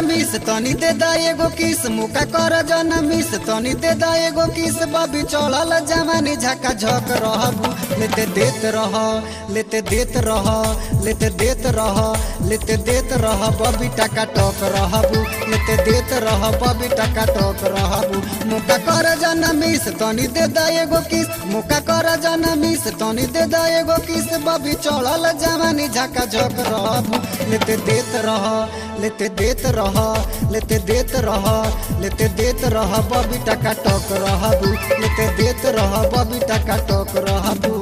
miss तनी दे दा एगो किस मुका कर जन मिस तनी दे दा एगो किस बबी चढ़ल जमानी झका झक रहबू लेते देत रह लेते देत रह लेते देत रह लेते देत रह बबी टका टक रहबू लेते देत रह बबी टका टक रहबू मुका कर जन मिस तनी दे दा एगो किस मुका कर जन मिस तनी दे दा एगो किस बबी चढ़ल जमानी झका झक रहबू लेते देत रह लेते देत रह लेते देत रह लेते देत रह बबी टका टक रहबू लेते देत रह बबी टका टक रहबू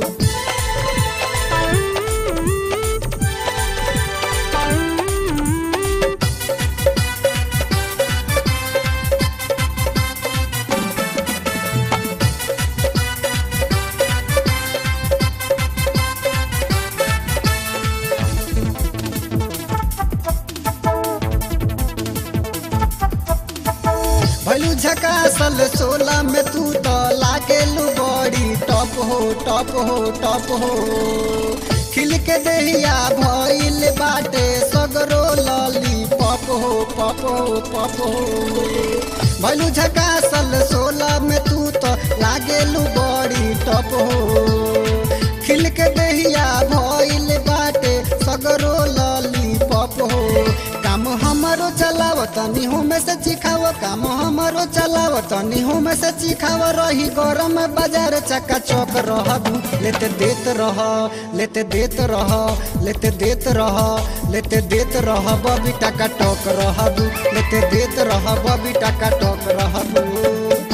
भलू झकासल सोला में तू तो लागेलू बड़ी टॉप हो टॉप हो टॉप हो खिल के दहिया भइल बाटे सगरो लली पप हो पप हो पप हो भलू झकासल सोला में तू तो लागेलू बड़ी टॉप हो खिल के दहिया भइल बाटे सगरो लली पप हो काम हमारो चलाव तनी हो में से चिखाव काम हमारो चलाव तनी हो में से चिखाव रही गरम बाजार चक्का चौक रहबू लेते देत रह लेते देत रह लेते देत रह लेते देत रह बबी टका टोक रहबू लेते देत रह बबी टका टोक रहबू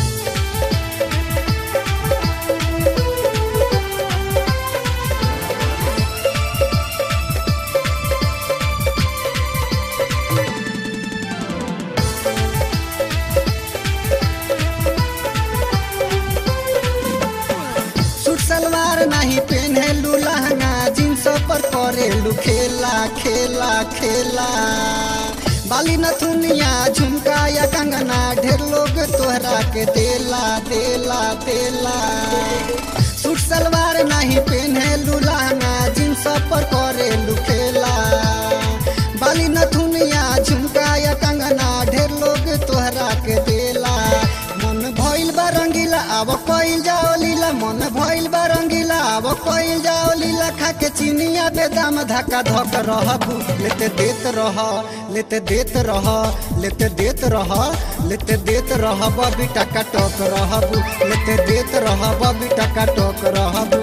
सूट सलवार नहीं पहनेलू लहंगा जींस पर करेलू खेला खेला खेला बाली नथुनिया झुमका या कंगना ढेर लोग तोहरा के देला देला देला सूट सलवार नहीं पहनेलू लहंगा जींस पर करेलू खेला बाली नथुनिया झुमका या कंगना ढेर लोग तोहरा के देला मन भइल बा रंगीला अब कइल जाओ लीला मन भइल बा रंगीला अब कइल जाओ लीला खा के चिनिया बेदाम धक्का धक रहबू लेते देत रह लेते देत रह लेते देत रह लेते देत रह बबी टका टक रहबू लेते देत रह बबी टका टक रहबू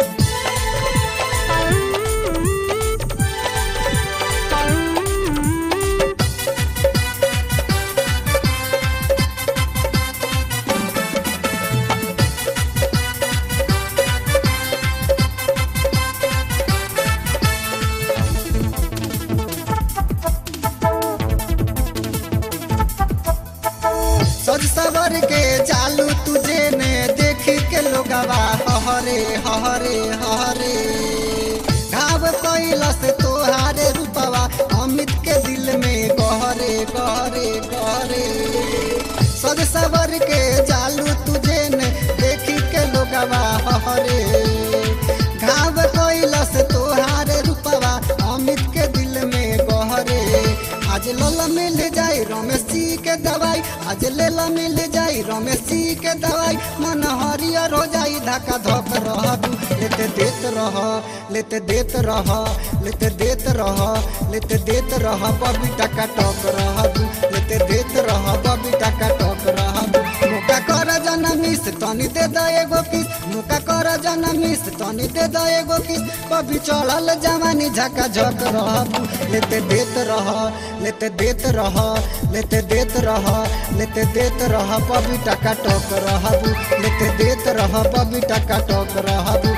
सज सवर के चालू तुझे ने देख के लोगवा हहरे हहरे हहरे घाव कैलस तोहारे रूपवा अमित के दिल में गहरे गहरे गहरे सज सवर के चालू तुझे ने देख के लोगवा हहरे घाव कैलस तोहारे रूपवा अमित के दिल में गहरे आज लला मिल जाई रमेश जी के दवाई आज लेला मिल जाई रमेश जी के दवाई मन हरियर हो जाई धक्का धक रहबू लेते देत रह लेते देत रह लेते देत रह लेते देत रह बबी टका टक रहबू लेते देत रह बबी टका टक रहबू मुका कर जनमिस तनी दे द एगो किस मुका कर जनमिस तनी दे द एगो किस बबी चढ़ल जवानी झका झक रहबू लेते देत रह लेते देत रह लेते देत रह लेते देत रह बबी टका टक रहबू लेते देत रह बबी टका टक रहबू